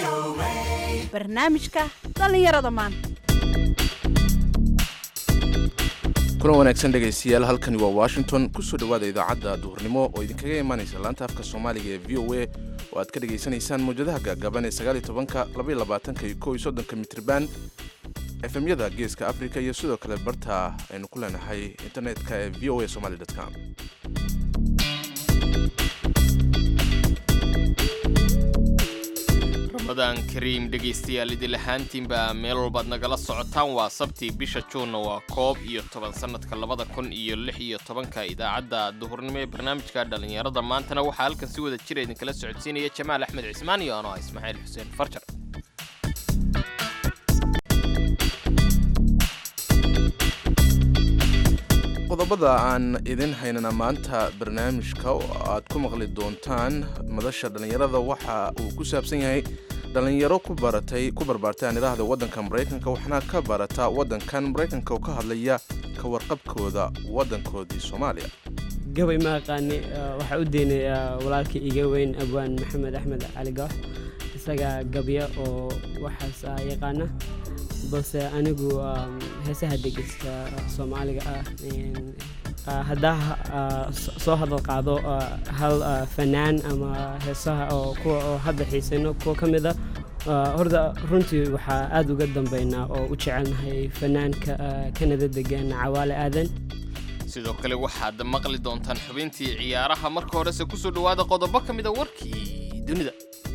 barnaamijka dhallinyarada maanta kulan wanaagsan dhegaystayaal halkani waa washington kusoo dhowaada idaacadda duhurnimo oo idinkaga imaanaysa laanta afka soomaaliga ee v o a oo aad ka dhegaysanaysaan mawjadaha gaagaaban ee sagaal iyo tobanka laba iyo labaatanka iyo kow iyo soddonka mitriban efemyada geeska africa iyo sidoo kale barta aynu ku leenahay internetka ee v o a somaly com ramadaan kariim dhegaystayaal idil ahaantiinba meel walbaad nagala socotaan waa sabtii bisha juunna waa koob iyo toban sannadka labada kun iyo lix iyo tobanka idaacadda duhurnimo ee barnaamijka dhallinyarada maantana waxaa halkan si wada jira idinkala socodsiinaya jamaal axmed cismaan iyo ano ah ismaaciil xuseen farjar qodobada aan idin haynana maanta barnaamijka oo aad ku maqli doontaan madasha dhallinyarada waxa uu ku saabsan yahay dhallinyaro ku baratay ku barbaartay aan idhaahda waddanka maraykanka waxna ka barata waddankan maraykanka oo ka hadlaya ka warqabkooda waddankoodii soomaaliya gabay ma aqaani waxaa u deynay walaalkii iga weyn abwaan maxamed axmed cali goox isagaa gabya oo waxaas yaqaana balse anigu heesaha dhegeysta soomaaliga ah haddaa soo hadal qaado hal fanaan ama heesaha oo kuwa oo hadda xiisayno kuwa ka mid a horta runtii waxaa aada uga dambeynaa oo u jecelnahay fanaanka kanada degan cawaale aadan sidoo kale waxaad maqli doontaan xubintii ciyaaraha marka horese kusoo dhowaada qodobo ka mid a warkii dunida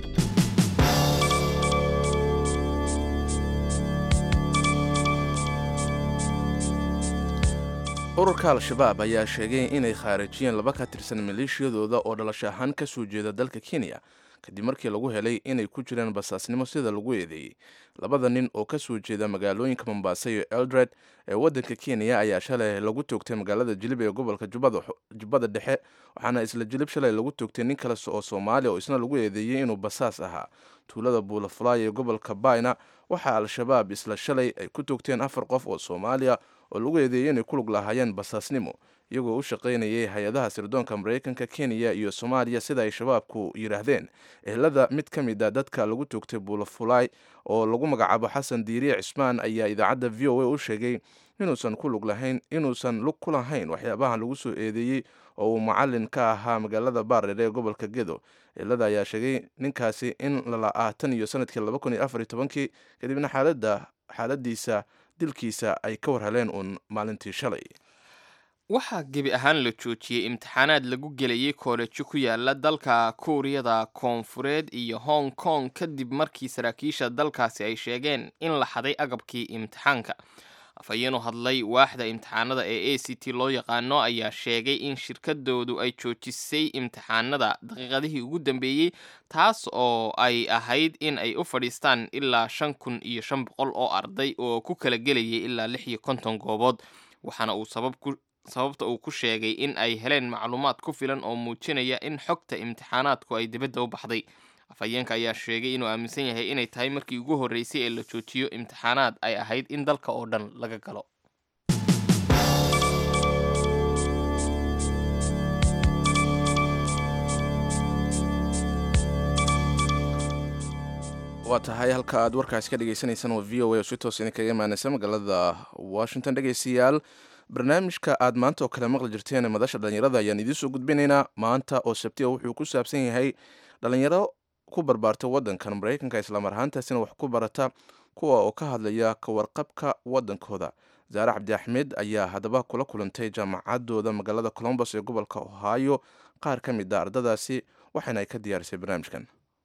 ururka al-shabaab ayaa sheegay inay khaarijiyeen laba ka tirsan maleeshiyadooda oo dhalasho ahaan ka soo jeeda dalka kenya kadib markii lagu helay inay ku jiraan basaasnimo sida lagu eedeeyey labada nin oo ka soo jeeda magaalooyinka mombasa iyo eldred ee waddanka kenya ayaa shalay lagu toogtay magaalada jilib ee gobolka jubbada dhexe waxaana isla jilib shalay lagu toogtay nin kale oo soomaaliya oo isna lagu eedeeyey inuu basaas ahaa tuulada buulafulaay ee gobolka bayna waxaa al-shabaab isla shalay ay ku toogteen afar qof oo soomaaliya oo lagu eedeeyey inay ku lug lahaayeen basaasnimo iyagoo u shaqaynayay hay-adaha sirdoonka maraykanka kenya iyo soomaaliya sida ay shabaabku yidhaahdeen ehelada mid ka mid a dadka lagu toogtay buulafulaay oo lagu magacaabo xasan diiriye cismaan ayaa idaacadda v o a u sheegay inuusan ku lug lahayn inuusan lug ku lahayn waxyaabahan lagu soo eedeeyey oo uu macalin ka ahaa magaalada baardheer ee gobolka gedo ehelada ayaa sheegay ninkaasi in lala'aa tan iyo sanadkii laba kun iyo afar iyo tobankii kadibna xaalada xaaladiisa dilkiisa ay ka war heleen uun maalintii shalay waxaa gebi ahaan la joojiyey imtixaanaad lagu gelayay koolejo ku yaala dalka kuuriyada koonfureed iyo hong kong kadib markii saraakiisha dalkaasi ay sheegeen in la xaday agabkii imtixaanka afhayeenu hadlay waaxda imtixaanada ee a c t loo yaqaano ayaa sheegay in shirkadoodu ay joojisay imtixaanada daqiiqadihii ugu dambeeyey taas oo ay ahayd in ay u fadhiistaan ilaa shan kun iyo shan boqol oo arday oo ku kala gelayay ilaa lix iyo konton goobood waxaana uu sabab ku sababta uu ku sheegay in ay heleen macluumaad ku filan oo muujinaya in xogta imtixaanaadku ay dibadda u baxday afhayeenka ayaa sheegay inuu aaminsan yahay inay tahay markii ugu horreysay ee la joojiyo imtixaanaad ay ahayd in dalka oo dhan laga galo waa tahay halka aad warkaasi ka dhegeysaneysaan waa v o a oo si toos idinkaga imaaneysa magaalada washington dhegeystayaal barnaamijka aad maanta oo kale maqli jirteen madasha dhallinyarada ayaan idiin soo gudbinaynaa maanta oo sabti a wuxuu ku saabsan yahay dhallinyaro ku barbaarta waddankan maraykanka islamar ahaantaasina wax ku barata kuwa oo ka hadlaya ka warqabka waddankooda zaare cabdi axmed ayaa haddaba kula kulantay jaamacadooda magaalada colombos ee gobolka ohio qaar ka mid a ardadaasi waxaana ay ka diyaarisay barnaamijkan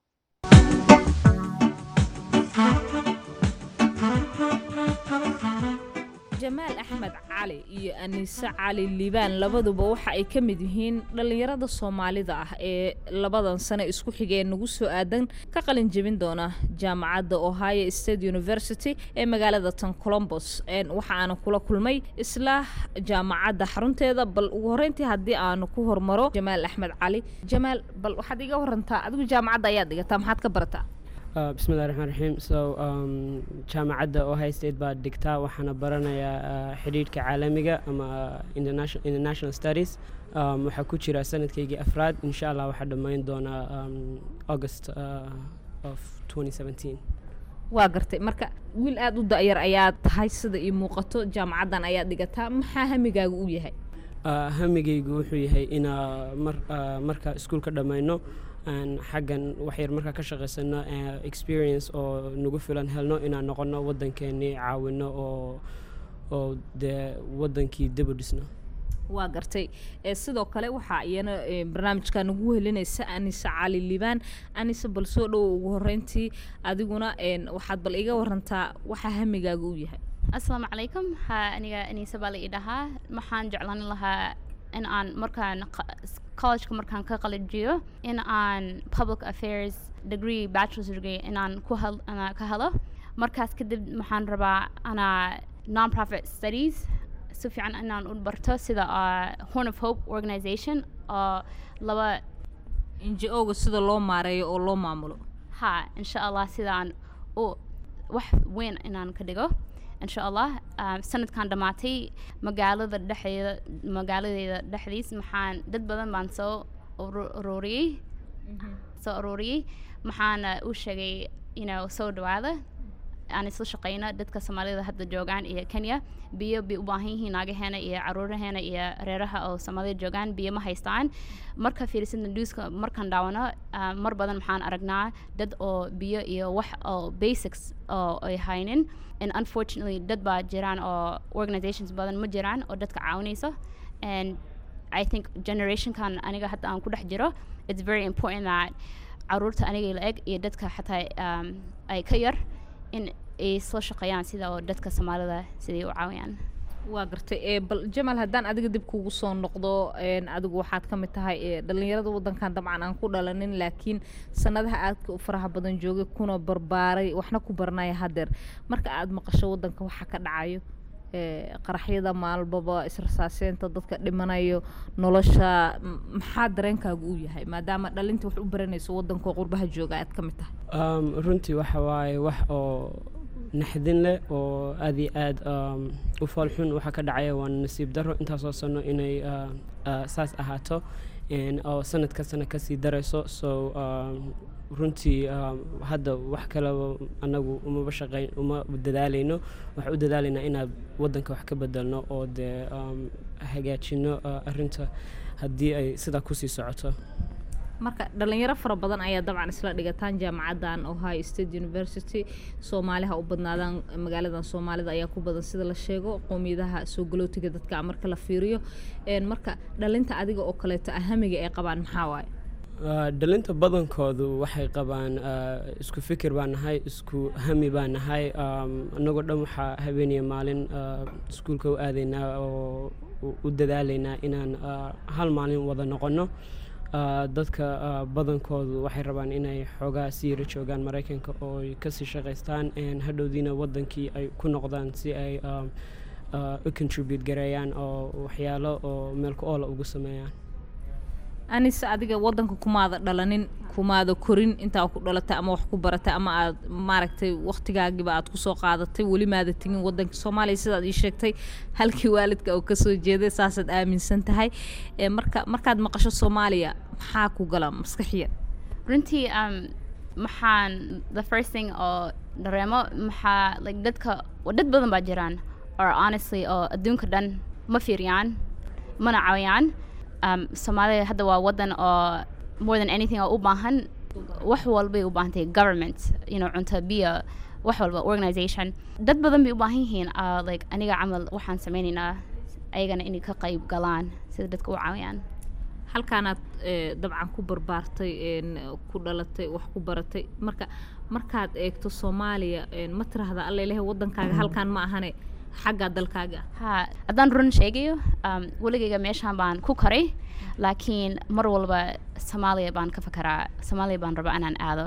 jamaal axmed cali iyo aniise cali liibaan labaduba waxa ay ka mid yihiin dhallinyarada soomaalida ah ee labadan sane isku xigee nagu soo aadan ka qalin jebin doona jaamacadda ohio state university ee magaalada tan colombos waxa aana kula kulmay isla jaamacadda xarunteeda bal ugu horreyntii haddii aanu ku hormaro jamaal axmed cali jamaal bal waxaad iga warantaa adigu jaamacadda ayaad dhigataa maxaad ka barataa bismillahi raxmaan raxiim so jaamacadda ohio state baa dhigtaa waxaana baranayaa xidhiidhka caalamiga ama international studies waxaa ku jira sanadkaygii afraad insha allah waxaa dhammayn doonaa august of 2017 waa gartay marka wiil aada u da-yar ayaad tahay sida ii muuqato jaamacaddan ayaad dhigataa maxaa hamigaaga u yahay Ah, hamigaygu wuxuu yahay inaa mar ah, marka iskuulka dhammayno aan xaggan waxyar markaa ka shaqaysano ah, experience oo nagu filan helno inaan noqono waddankeennii caawino oo oo dee waddankii dib u dhisno waa gartay ee sidoo kale waxaa iyana ee, barnaamijka nagu helinaysa anise cali liibaan anise bal soo dhowo ugu horeyntii adiguna een, waxaad bal iga warantaa waxaa hamigaaga u yahay asalaamu calaykum ha aniga aniisa baa la ii dhahaa waxaan jeclaan lahaa in aan markaan qa- s- collegeka markaan ka qalajiyo in aan public affairs degree bachelor's degree in aan ku hel ana ka helo markaas kadib waxaan rabaa anaa non-profit studies si fiican inaan u barto sida uh, horn of hope organization oo laba njo-ga sida loo maareeyo oo loo maamulo ha insha allah sidaan u wax weyn inaan ka dhigo insha allah um, sanadkan dhammaatay magaalada dhexdeeda magaaladeeda dhexdiis maxaan dad badan baan soo uru- ururiyey soo ururiyey maxaana u sheegay you know, soo dhawaada aan isla shaqeyno dadka soomaalida hadda joogaan iyo kenya biyo bay u baahan yihiin naagaheena iyo caruuraheena iyo reeraha oo soomaalida joogaan biyo ma haystaan marka fiirisadna newska markaan daawano ah, mar badan maxaan aragnaa dad oo biyo iyo wax oo basics oo ay haynin and unfortunately dad baa jiraan oo organizations badan ma jiraan oo dadka caawinayso and I think generationkan aniga hadda aan ku dhex jiro it's very important that caruurta aniga la eg iyo dadka xataa um, ay ka yar in ay soo shaqeeyaan sida oo dadka soomaalida siday u caawiyaan waa gartay ee bal jamal haddaan adiga dib kugu soo noqdo een, adigu waxaad ka mid tahay ee, dhallinyarada waddankan dabcan aan ku dhalanin laakiin sanadaha aadka u faraha badan joogay kuna barbaaray waxna ku baranaya haddeer marka aad maqasho waddanka waxa ka dhacayo ee, qaraxyada maalbaba israsaaseynta dadka dhimanayo nolosha m- maxaa dareenkaagu u yahay maadaama dhalinta wax u baranayso waddanka oo qurbaha jooga aad ka mid tahay Um, runtii waxa waaye wax oo naxdin leh oo aad iyo aad um, u foolxun waxa ka dhacaya waa nasiib darro intaasoo sano inay uh, uh, saas ahaato and oo sanad ka sana kasii darayso so um, runtii um, hadda wax kaleba anagu umaba shaqeyn uma dadaalayno waxaan u dadaalaynaa inaan waddanka wax ka bedelno oo dee um, hagaajino uh, arrinta haddii ay sidaa kusii socoto marka dhalinyaro fara badan ayaa dabcan isla dhigataan jaamacaddan ohio state university soomaaliha u badnaadaan magaaladan soomaalida ayaa ku badan sida la sheego qowmiyadaha soo galootiga dadka marka la fiiriyo Een, marka dhalinta adiga oo kaleeto ahamiga ay qabaan maxaa waaye Uh, dhalinta badankoodu waxay qabaan uh, isku fikir baan nahay isku hami baan nahay um, annagoo dhan waxaa habeeniya maalin uh, iskuulka u aadaynaa oo u- u dadaalaynaa inaan uh, hal maalin wada noqonno uh, dadka uh, badankoodu waxay rabaan inay xoogaa sii yara joogaan maraykanka oo ay kasii shaqaystaan and hadhowdiina wadankii ay ku noqdaan si ay um, uh, u contribute gareeyaan oo waxyaalo oo meel ku oola ugu sameeyaan anise adiga waddanka kumaada dhalanin kumaada korin intaa ku dhalatay ama wax ku baratay ama aad maaragtay waktigaagiba aad kusoo qaadatay weli maada tegin waddanka soomaaliya sidaad ii sheegtay halkii waalidka oo kasoo jeeday saasaad aaminsan tahay Ee, marka markaad maqasho soomaaliya maxaa ku gala maskaxiya runtii um, maxaan the first thing oo dareemo maxaa like dadka dad badan baa jiraan or honestly oo adduunka dhan ma fiiriyaan mana caawiyaan um, soomaaliya hadda waa wadan oo more than anything oo u baahan wax walbay u baahan tahay government you know cunto biyo wax walba organization dad badan bay u baahan yihiin uh, like aniga camal waxaan sameynaynaa ayagana inay ka qayb galaan sida dadka u caawiyaan halkaanaad ee, dabcan ku barbaartay een, ku dhalatay wax ku baratay marka markaad eegto soomaaliya een, ma tiraahda alla ilahay waddankaaga halkaan ma ahane xaggaa dalkaaga ah ha haddaan run sheegayo um, weligayga meeshaan baan ku koray laakiin mar walba soomaaliya baan ka fakaraa soomaaliya baan rabaa inaan aado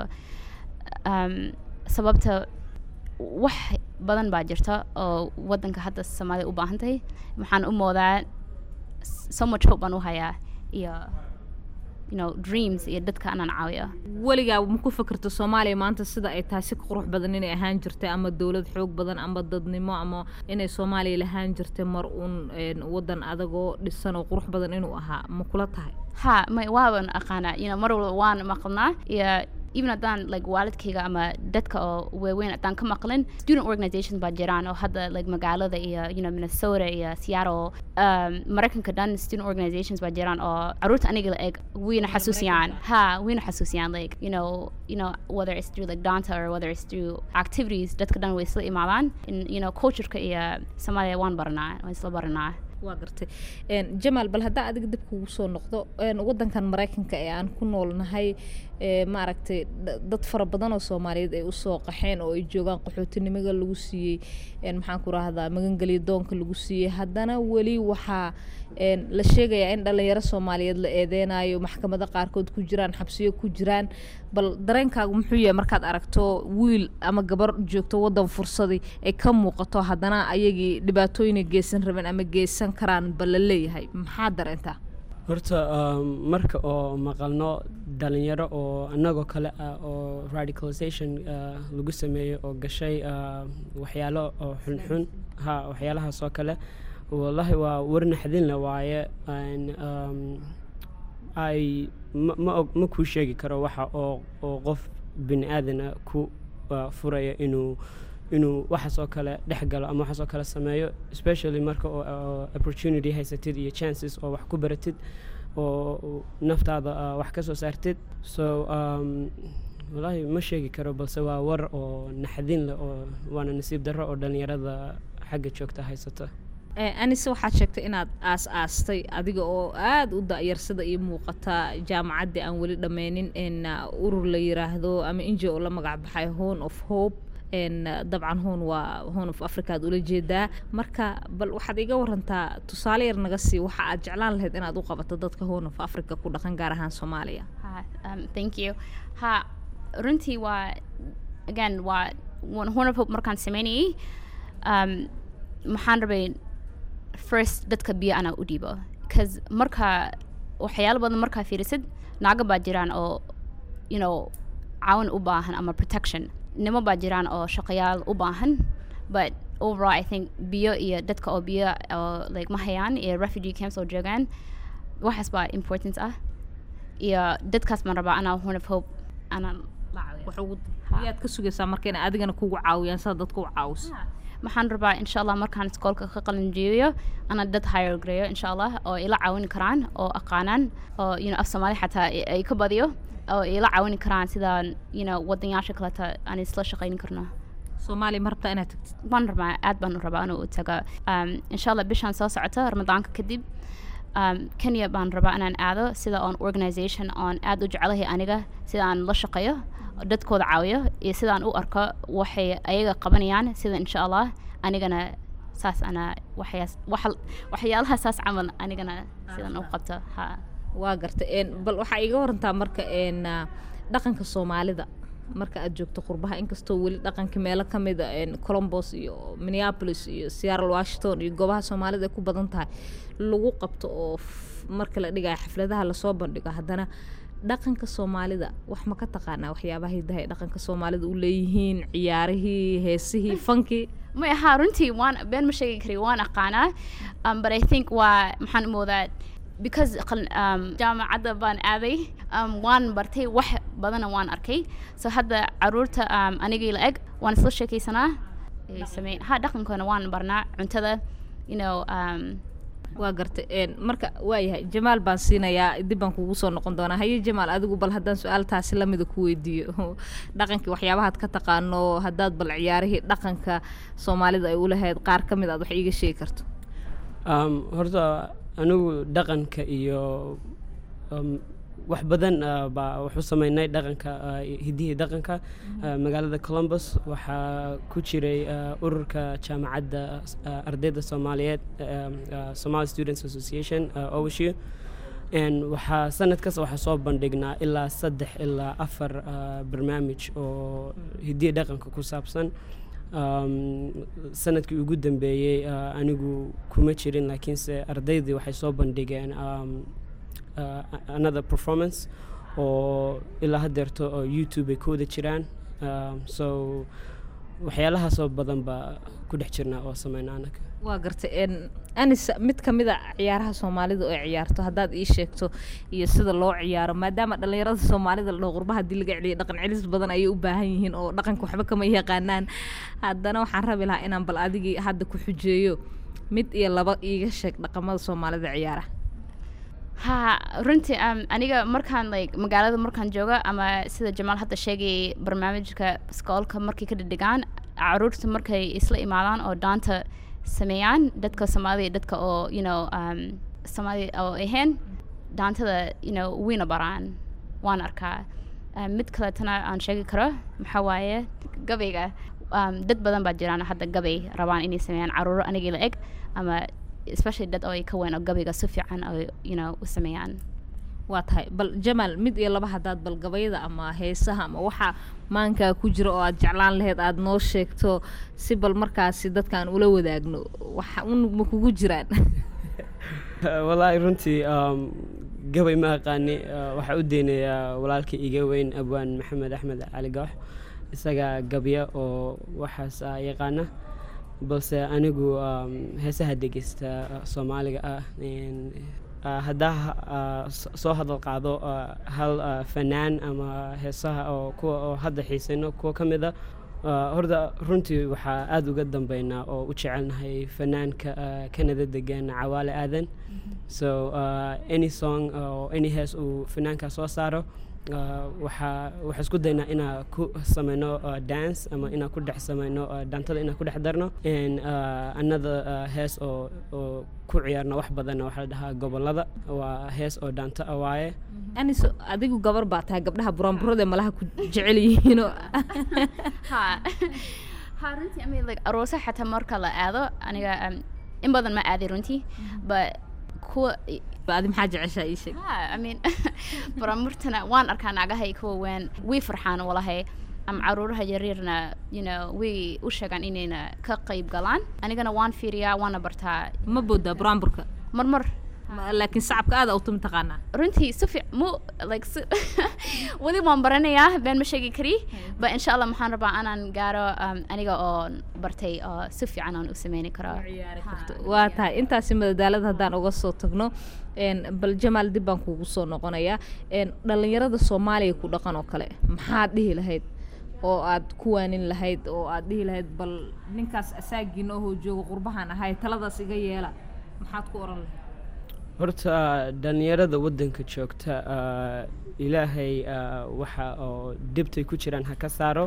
um, sababta wax badan baa jirta oo waddanka hadda soomaaliya u baahan tahay waxaan u moodaa s- so much hope baan u hayaa iyo you know, dreams iyo dadka inaan caawiyo weligaa ma ku fikirto soomaaliya maanta sida ay tahay si ka qurux badan inay ahaan jirtay ama dowlad xoog badan ama dadnimo ama inay soomaaliya lahaan jirtay mar uun een, waddan adagoo dhisan oo qurux badan inuu ahaa ma kula tahay ha may waaban aqaanaa you know, mar walba waan maqalnaa iyo even haddaan like waalidkayga ama dadka oo waaweyn haddaan ka maqlin student organizations baa jiraan oo hadda like magaalada iyo you know minnesota iyo seattle um, maraykanka dhan student organizations baa jiraan oo caruurta aniga la eg wayna xasuusiyaan ha wayna xasuusiyaan like you know you know whether it's through like danta or whether it's through activities dadka dhan way isla imaadaan in you know cultureka iyo soomaaliya waan baranaa waan isla baranaa waa gartay Een, jamaal bal haddaa adiga dib kugu soo noqdo een, wadankan maraykanka ee aan ku noolnahay ee, maaragtay da- dad fara badan oo soomaaliyeed ay usoo qaxeen oo ay joogaan qaxootinimada lagu siiyey een, maxaan ku rahdaa magangelyo doonka lagu siiyey haddana weli waxaa een, la sheegayaa in dhalinyaro soomaaliyeed la eedeynayo maxkamado qaarkood ku jiraan xabsiyo ku jiraan bal dareenkaagu muxuu yahay markaad aragto wiil ama gabar joogto wadan fursadii ay ka muuqato haddana ayagii dhibaatooyinay geysan rabeen ama geysan karaan bal la leeyahay maxaa dareentaa horta um, marka oo maqalno dhalinyaro oo annagoo kale ah oo radicalization uh, lagu sameeyo oo gashay uh, waxyaalo oo xunxun ha waxyaalahaas oo kale wallahi waa war naxdinle waaye Een, um, ay ma ma og- ma kuu sheegi karo waxa oo oo qof bini aadana ku uh, furaya inuu inuu waxaas oo kale dhex galo ama waxaas oo kale sameeyo especially marka oo oo opportunity haysatid iyo chances oo wax ku baratid oo oo naftaada uh, wax ka soo saartid so um, wallaahi ma sheegi karo balse waa war oo naxdin leh oo waana nasiib darro oo dhalinyarada xagga joogta haysata Ee, anise waxaad sheegtay inaad aas aastay adiga oo aada u da'yarsada iyo muuqata jaamacaddii aan weli dhammeynin in uh, urur la yiraahdo ama inji oo la magac baxay hone of hope n dabcan hoon waa hone of africa aad ula jeedaa marka bal waxaad iga warantaa tusaale yar naga sii waxa aad jeclaan lahayd inaad u qabato dadka hone of africa ku dhaqan gaar ahaan soomaaliya Ha, um, thank you. Ha, runtii waa again waa one horn of hope markaan sameynayay um, maxaan rabay first dadka biyo anaa u dhiibo bcause marka waxyaalo badan markaa fiirisid naago baa jiraan oo you know caawin u baahan ama protection nimo baa jiraan oo shaqayaal u baahan but overall i think biyo iyo dadka oo biyo oo like ma hayaan iyo refugee camps oo joogaan waxaas baa important ah iyo dadkaas baan rabaa anaa horn of hope anaan la caawiyo wax ugu Ha. yaad ka sugaysaa marka inay adigana kugu caawiyaan sida dadka u caawiso maxaan rabaa insha allah markaan iskoolka ka qalin jeebiyo ana dad hire gareeyo insha allah oo ila caawini karaan oo aqaanaan oo you know af soomaali xataa i- ay ka badiyo oo ila caawini karaan sidaan you know wadanyaasha kaleta aan isla shaqayni karno soomaaliya ma rabtaa inaad tagtid waan rabaa aad baan u rabaa inuu taga um, insha allah bishaan soo socota ramadaanka kadib um, kenya baan rabaa inaan aado sida on organization oon aad u jecelahay aniga sida aan la shaqeeyo dadkooda caawiyo iyo sidaan u arko waxay ayaga qabanayaan sida insha allah anigana saas ana waxyaas waxa- waxyaalaha saas camal anigana sidan u qabto ha waa garta n bal waxaa iga warantaa marka n dhaqanka soomaalida marka aad joogto qurbaha inkastoo weli dhaqanka meelo ka mida n colombos iyo minneapolis iyo seattle washington iyo goobaha soomaalida ay ku badan tahay lagu qabto oo f- marka la dhigayo xafladaha lasoo bandhigo haddana dhaqanka soomaalida wax ma ka taqaanaa waxyaabaha hidaha ee dhaqanka soomaalida u leeyihiin ciyaarihii heesihii fankii may ahaa runtii waan been ma sheegi kari waan aqaanaa um, but i think waa maxaan u moodaa because qal- um, jaamacadda baan aaday um, waan bartay wax badana waan arkay so hadda caruurta um, anigii la eg waan isla sheekaysanaa Ay samey- ha dhaqankoona waan barnaa cuntada you know um, waa garta n marka waayahay jamaal baan siinayaa dib baan kugu soo noqon doonaa haye jamaal adigu bal haddaan su-aaltaasi lamida ku weydiiyo dhaqankii waxyaabahaad ka taqaano haddaad bal ciyaarihii dhaqanka soomaalida ay u lahayd qaar ka mid aad wax iiga sheegi karto um, horta anigu dhaqanka iyo um, wax badan uh, baa waxu sameynay dhaqanka uh, hidihii dhaqanka uh, magaalada columbus waxaa ku jiray uh, ururka jaamacadda uh, ardayda soomaaliyeed um, uh, somali students association uh, OSU n waxaa sanad kasta waxaa soo bandhignaa ilaa saddex ilaa afar uh, barnaamij oo hidihii dhaqanka ku saabsan um, sanadkii ugu dambeeyey uh, anigu kuma jirin laakiinse ardaydii waxay soo bandhigeen um, uh, another performance oo ilaa haddeerto oo youtube ay ku wada jiraan um, so waxyaalahaasoo badan baa ku dhex jirnaa oo sameynaa anaga waa gartay n anis mid ka mid a ciyaaraha soomaalida oo ciyaarto haddaad ii sheegto iyo sida loo ciyaaro maadaama dhallinyarada soomaalida la dhaho qurbaha haddii laga celiyo dhaqan celis badan ayay u baahan yihiin oo dhaqanka waxba kama yaqaanaan haddana waxaan rabi lahaa inaan bal adigii hadda ku xujeeyo mid iyo laba iiga sheeg dhaqamada soomaalida ciyaara ha runtii um, aniga markaan like magaalada markaan jooga ama sida jamaal hadda sheegayay barnaamijka iskoolka markay ka dhidhigaan caruurta markay isla imaadaan oo daanta sameeyaan dadka soomaalida iyo dadka oo you know um, soomaalida oo ahayn daantada you know wayna baraan waan arkaa um, mid kaleetana aan sheegi karo maxaa waaye gabayga um, dad badan baa jiraan hadda gabay rabaan inay sameeyaan caruuro anigii la eg ama especially dad oo ay ka weyn oo gabayga si fiican oo you know u sameeyaan waa tahay bal jamaal mid iyo laba haddaad bal gabayada ama heesaha ama waxaa maankaa ku jira oo aad jeclaan lahayd aada noo sheegto si bal markaasi dadkaan ula wadaagno waxa un ma kugu jiraan wallaahi runtii um, gabay ma aqaani uh, waxaa u deynayaa walaalka iga weyn abwaan maxamed axmed cali goox isaga gabya oo waxaas ah yaqaana balse anigu um, heesaha dhegeysta uh, soomaaliga ah in- uh, haddaa uh, s- soo hadal qaado uh, hal uh, fanaan ama heesaha oo kuwa oo hadda xiisayno kuwa ka mid a uh, horta runtii waxaa aada uga dambeynaa oo u jecelnahay fanaanka uh, kanada degan cawaale aadan so uh, any song or any hees uu fanaanka soo saaro uh, waxaa waxaa isku daynaa inaa ku sameyno uh, dance ama inaa ku dhex sameyno uh, dantada inaa ku dhex darno and uh, another uh, hees oo oo ku ciyaarno wax badanna waxaa la dhahaa gobolada waa hees oo daanta ah waaye anis adigu gabar baa tahay gabdhaha buraanburada malaha ku jecel yihiinoo ha ha runtii I mean, like aroosa xataa marka la aado aniga um, in badan ma aaday runtii but kuwa adi maxaa jeceshaa ii sheeg ha I mean baramurtana waan arkaa naagahay kuwa weyn way farxaan walahay ama caruuraha yaryarna you know way u sheegaan inayna ka qayb galaan anigana waan fiiriyaa waana bartaa ma boodaa buraanburka marmar Ma- laakiin sacabka aada u tumi taqaanaa runtii si fiic mu like si weli waan baranayaa been ma sheegi kari but insha allah maxaan rabaa inaan gaaro um, aniga oo bartay oo si fiican aan u sameyni karo waa tahay intaasi madadaalada haddaan uga soo tagno n bal jamaal dib baan kugu soo noqonayaa n dhallinyarada soomaaliya ku dhaqan oo kale maxaad dhihi lahayd oo aad ku waanin lahayd oo aad dhihi lahayd bal ninkaas asaagiina ohoo jooga qurbahan ahay taladaas iga yeela maxaad ku oran lahayd horta dhallinyarada waddanka joogta uh, ilaahay uh, waxa oo dhibtay ku jiraan ha ka saaro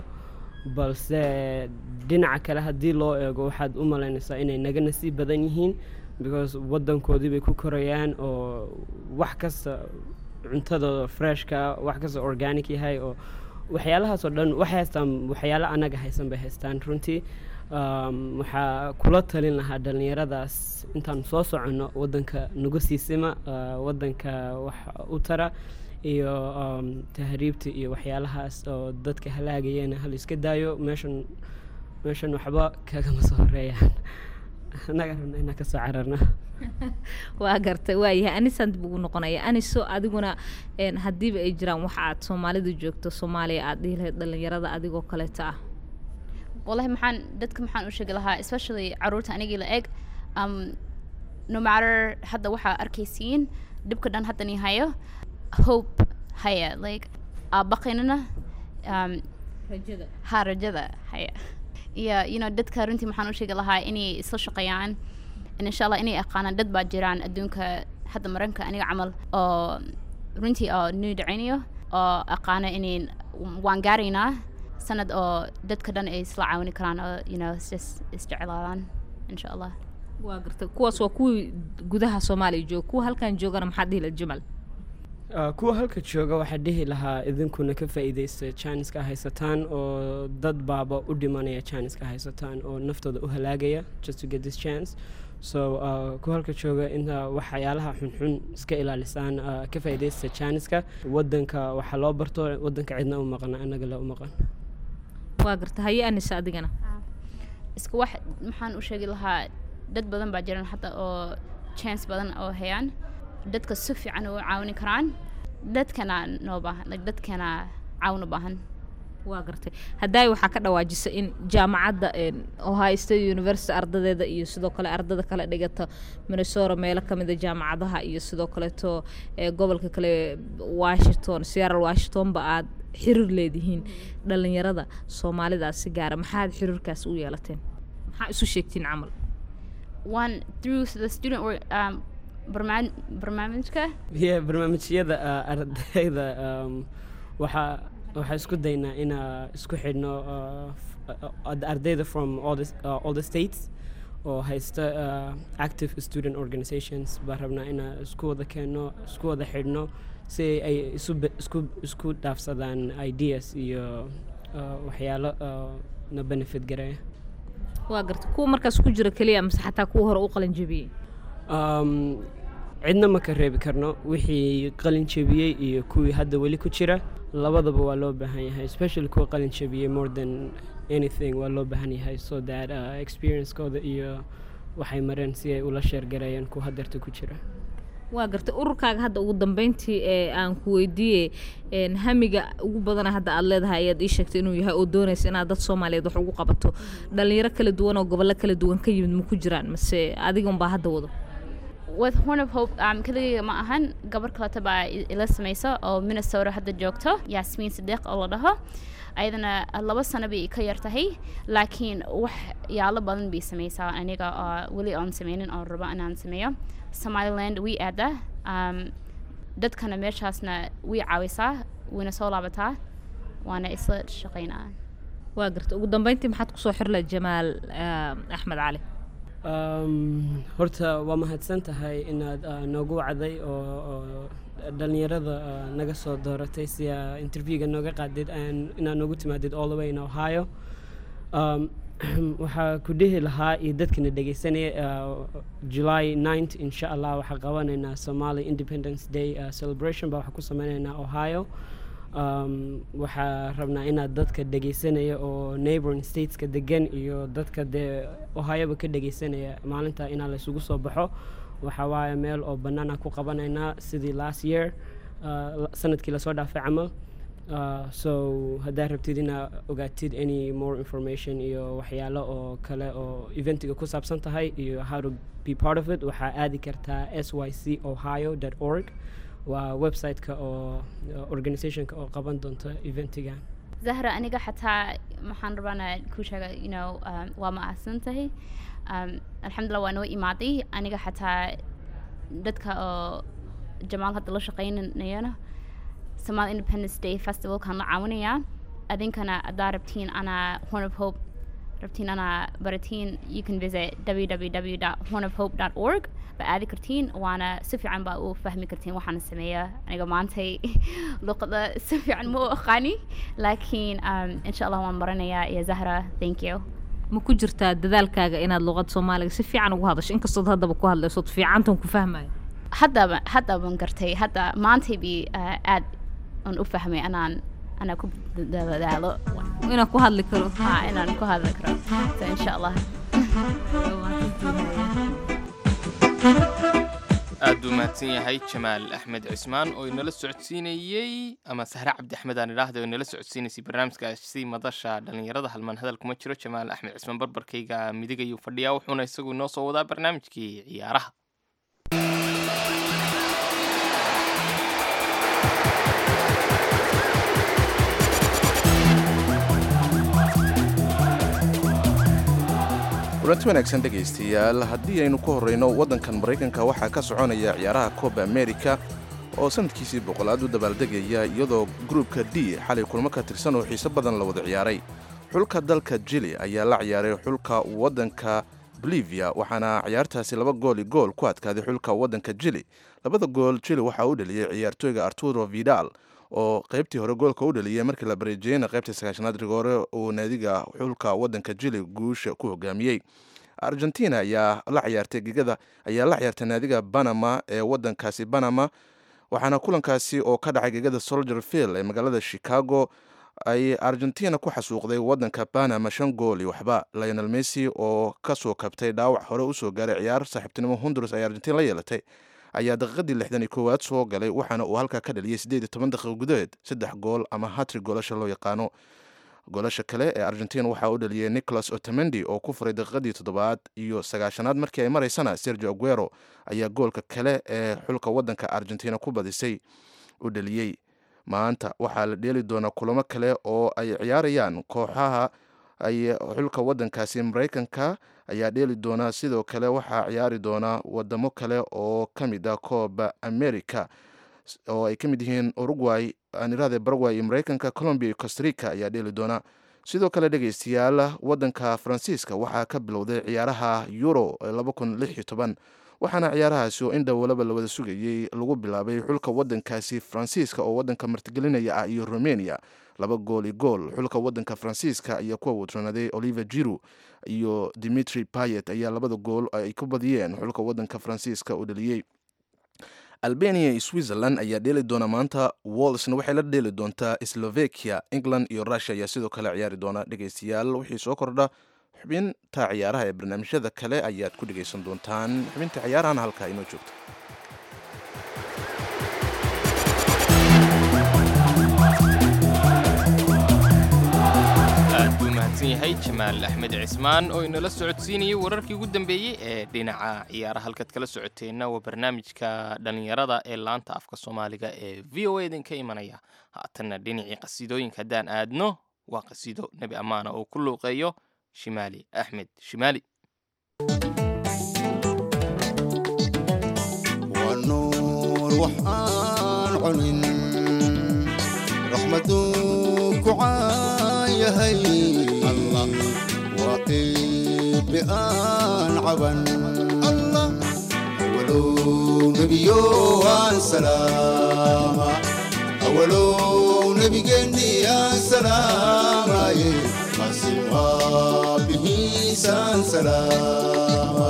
balse dhinaca kale haddii loo eego waxaad u malaynaysaa inay naga nasiib badan yihiin because waddankoodii bay ku korayaan oo wax kasta cuntadooda freshka wax kasta organic yahay oo waxyaalahaas oo dhan waxay haystaan waxyaalo annaga haysan bay haystaan runtii um, waxaa kula talin lahaa dhallinyaradaas intaan soo soconno waddanka nagu siisima uh, waddanka wax u tara iyo um, tahriibta iyo waxyaalahaas oo dadka halaagayana hal iska daayo meeshan meeshan waxba kagama soo horeeyaan annaga rabna inaan kasoo cararna waa gartay waayahay anisaan dib ugu noqonaya aniso adiguna n haddiiba ay jiraan waxa aad soomaalida joogto soomaaliya aad dhihi lahayd dhallinyarada adigoo kaleeta ah wallahi maxaan dadka maxaan u sheegi lahaa especially caruurta anigii la eg um, no matter hadda waxaa arkaysiin dhibka dhan haddani hayo hope haya like aabaqaynana um, rajada ha rajada haya iyo you know dadka runtii maxaan u sheegi lahaa inay isla shaqeeyaan in insha allah inay aqaanaan dad baa jiraan adduunka hadda maranka aniga camal oo runtii oo nuu dhacaynayo oo aqaana inayn waan gaaraynaa sanad oo dadka dhan ay isla caawini karaan oo you know is isjeclaadaan insha allah waa gartay kuwaas waa kuwii gudaha soomaaliya jooga kuwa halkan joogana maxaad dhihi lahayd jamal Uh, kuwa halka jooga waxaa dhihi lahaa idinkuna ka faa'iidaysta janiska haysataan oo dad baaba u dhimanaya janiska haysataan oo naftooda u halaagaya just to get this chance so uh, kuwa halka jooga inta waxyaalaha xunxun iska ilaalisaan uh, ka faa'iidaysta janiska waddanka waxaa loo barto waddanka cidna u maqan annaga le u maqan waa gartay haye anisa adigana isku wax maxaan u sheegi lahaa dad badan baa jiran hadda oo chance badan oo hayaan dadka si fiican u caawini karaan dadkana noo baahan like dadkana caawin u baahan waa gartay haddaay waxaa ka dhawaajisa in jaamacadda een, ohio state university ardadeeda iyo sidoo kale ardada kale dhigata minnesota meelo ka mida jaamacadaha iyo sidoo kaleeto ee gobolka kale washington seattle washingtonba aad xiriir leedihiin dhalinyarada soomaalidaas si gaara maxaad xiriirkaas u yeelateen maxaa isu sheegtiin camal one through the student or um, barnaam- barnaamijka yeah, barnaamijyada uh, ardayda um, waxaa waxaa isku daynaa inaa isku xidhno uh, f- uh, ardayda from all the, uh, all the states oo haysta uh, active student organizations baa rabnaa inaa isku wada keenno isku wada xidhno si ay isu be- isku isku dhaafsadaan ideas iyo uh, waxyaalo uh, na benefit gareeya waa gartay kuwa markaas ku jira keliya mase xataa kuwa hore u qalin jebiyey Um, cidna ma ka reebi karno wixii qalin jebiyey iyo kuwii hadda weli ku jira labadaba waa loo baahan yahay especially kuwa qalin jebiyey more than anything waa loo baahan yahay so that uh, experiencekooda iyo waxay mareen si ay ula sheergareeyaan kuwa hadeerta ku jira waa gartay ururkaaga hadda ugu dambeyntii ee aan ku weydiiyey een, hamiga ugu badana hadda aad leedahay ayaad ii sheegtay inuu yahay oo doonaysa inaad dad soomaaliyeed wax ugu qabato dhalinyaro kala duwan oo gobollo kala duwan ka yimid ma ku jiraan mase adiga unbaa hadda wado with horn of hope um, keligayga ma ahan gabar kaleta baa i- ila samaysa oo minnesota hadda joogto yasmiin sadiiq oo la dhaho ayadana laba sano bay ka yar tahay laakiin wax yaalo badan bay samaysaa aniga oo weli aan sameynin oo rabo inaan sameeyo somaliland way aadaa um, dadkana meeshaasna way caawisaa wayna soo laabataa waana isla shaqaynaa waa gartay ugu dambeyntii maxaad kusoo xirla jamaal ah, axmed cali Um, horta waa mahadsan tahay inaad uh, noogu wacday oo, oo dhalinyarada uh, naga soo dooratay si aa interviewga nooga qaadid aan- inaad noogu timaadid all the way in ohio um, waxaa ku dhihi lahaa iyo dadkana dhegeysanaya uh, july 9th insha allah waxaa qabanaynaa somali independence day uh, celebration baa waxaa ku sameynaynaa ohio um, waxaa rabnaa inaad dadka dhegeysanaya oo neighboring stateska degan iyo dadka dee ohioba ka dhegeysanaya maalinta inaa laysugu soo baxo waxaa waaye meel oo banaana ku qabanaynaa sidii last year uh, la- sanadkii lasoo dhaafay camal Uh, so haddaa rabtid inaa ogaatid any more information iyo waxyaalo oo kale oo eventiga ku saabsan tahay iyo how to be part of it waxaa aadi kartaa s y c ohio org waa website-ka oo uh, organizationka oo qaban doonta eventiga zahra aniga xataa maxaan rabaana ku sheega you know um, waa mahadsan tahay um, alxamdulilah waa noo imaaday aniga xataa dadka oo jamaal hadda la shaqaynayana somal independence day festivalkan la caawinayaa adinkana haddaa rabtiin anaa horn of hope rabtiin anaa baratiin you can visit www hornofhope org ba aadi kartiin waana si fiican baa u fahmi kartiin waxaana sameeya aniga maantay luqada si fiican ma u aqaani laakiin um, insha allah waan baranayaa iyo zahra thank you ma ku jirtaa dadaalkaaga inaad luqada soomaaliga si fiican ugu hadasho inkastood haddaba ku hadlaysood fiicantan ku fahmayo haddaba haddabaan gartay hadda maantay bi uh, aad aan u fahmay anaan anaa ku dadaalo inaan ku hadli karo ha inaan ku hadli karo so insha allah aad buu mahadsan yahay jamaal axmed cismaan oo inala socodsiinayey ama sahre cabdi axmed aan idhaahda oo inala socodsiinaysay barnaamijkaasi madasha dhallinyarada halmaan hadal kuma jiro jamaal axmed cismaan barbarkayga midig ayuu fadhiyaa wuxuuna isagu inoo soo wadaa barnaamijkii ciyaaraha kulanti wanaagsan dhegaystayaal haddii aynu ku horrayno waddankan maraykanka waxaa ka soconaya ciyaaraha kooba amerika oo sanadkiisii boqolaad u dabaaldegaya iyadoo gruubka d xalay kulmo ka tirsan oo xiise badan la wada ciyaaray xulka dalka jili ayaa la ciyaaray xulka waddanka bolivia waxaana ciyaartaasi laba gooli gool ku adkaaday xulka waddanka jili labada gool jili waxaa u dhaliyey ciyaartooyga arturo vidal oo qaybtii hore goolka u dhaliyey markii la bareejeyena qaybtii sagaashanaad rigoore uu naadiga xulka waddanka jili guusha ku hogaamiyey argentina ayaa la ciyaartay gegada ayaa la ciyaartay naadiga banama ee waddankaasi banama waxaana kulankaasi oo ka dhacay gegada soldier field ee magaalada chicago ay argentina ku xasuuqday waddanka banama shan gool iyo waxba lionel messi oo kasoo kabtay dhaawac hore usoo gaaray ciyaar saaxiibtinimo honduras ay argentina la yeelatay ayaa daqiiqadii lixdan iyo koowaad soo galay waxaana uu halkaa ka dhaliyey siddeed iyo toban daqiiqo gudaheed saddex gool ama hatri goolasha loo yaqaano goolasha kale ee argentina waxaa u dhaliyey nicholas otamendi oo ku furay daqiiqadii toddobaad iyo sagaashanaad markii ay maraysana sergio aguero ayaa goolka kale ee xulka wadanka argentina ku badisay u dhaliyey maanta waxaa la dheeli doonaa kulamo kale oo ay ciyaarayaan kooxaha ay xulka wadankaasi maraykanka ayaa dheeli doonaa sidoo kale waxaa ciyaari doonaa wadamo kale oo ka mid ah kooba america oo ay ka mid yihiin uruguay anirahde baragway iyo maraykanka colombia iyo costarica ayaa dheeli doona sidoo kale dhegeystayaal wadanka faransiiska waxaa ka bilowday ciyaaraha euro waxaana ciyaarahaasi oo in dhowalaba la wada sugayey lagu bilaabay xulka wadankaasi faransiiska oo wadanka martigelinaya ah iyo romania laba gool i gool xulka wadanka faransiiska ayaa ku awoodsanaaday oliver jiru iyo dimitri payet ayaa labada gool ay ku badiyeen xulka wadanka faransiiska u dhaliyey albania iyo switzerland ayaa dheeli doona maanta wolsna waxay la dheeli doontaa slovakia england iyo russia ayaa sidoo kale ciyaari doona dhegeystayaal wixii soo kordha xubinta ciyaaraha ee barnaamijyada kale ayaad ku dhegeysan doontaan xubinta ciyaarahana halkaa inoo joogta aad buu mahadsan yahay jamaal axmed cismaan oo inala socodsiinayay wararkii ugu dambeeyey ee dhinaca ciyaaraha halkaad kala socoteenna waa barnaamijka dhallinyarada ee laanta afka soomaaliga ee v o a idinka imanaya haatanna dhinacii qasiidooyinka haddaan aadno waa qasiido nebi ammaana oo ku luuqeeyo shimaali axmed shimaali waa nuur wax aan cunin raxmaduu ku caayahay allah waa qiibi aan caban allah awalow nebiyo aan salaama awalow nebigeenni aan salaamaye qasim rabbihiisaan salaama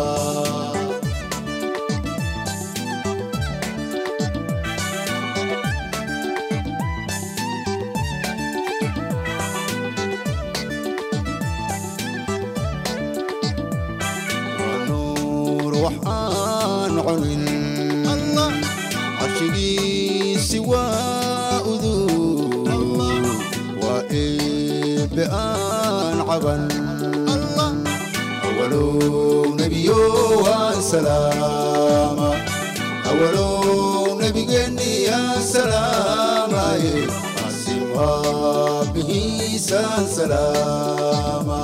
nuur wax aan cunin allah carshigiisi waa uduu waa eebbe aan caban allah awalow nebiyo aan salaama awalow nebigeenni aan salaamaye qasim rabbihiisaan salaama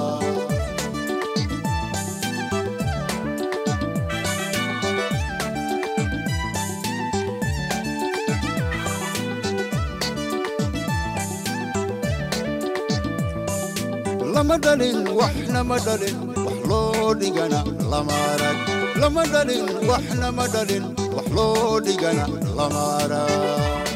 lama dhalin waxna ma dhalin wax loo dhigana lama arag lama dhalin waxna ma dhalin wax loo dhigana lama arag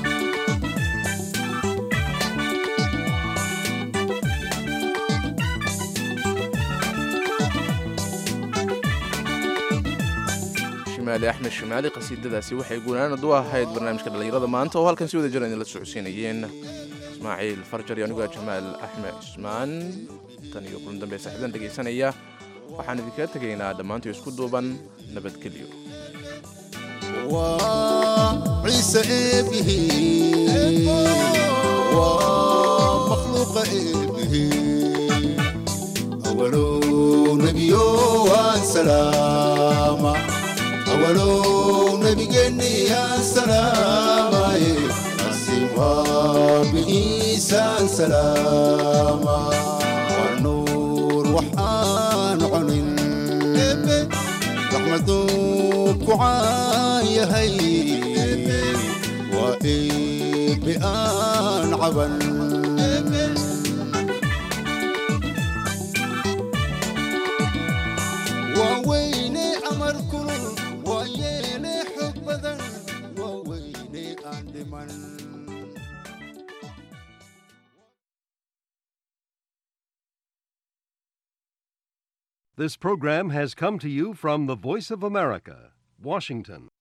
shimaali axmed shimaali qasiidadaasi waxay guunaanad u ahayd barnaamijka dhallinyarada maanta oo halkan si wada jira idinla socodsiinayeen ismaaciil farjar iyo anigoo jamaal axmed cismaan tan iyo kulan dambe saaxiibadan dhegaysanaya waxaan idinkaga tegaynaa dhammaantii isku duuban nabadgelyo waa ciise eebbihi waa makhluuqa eebbihi awalow nebiyo waan salaama awalow nebigeenni aan salaamaye qasim rabbihiisaan salaama waa nuur wax aan cunin eebbe raxmaduu ku caayahay waa eebbe aan caban waa weyne amar kulul waa yeene xog badan waa weyne aan dhiman This program has come to you from the Voice of America, Washington.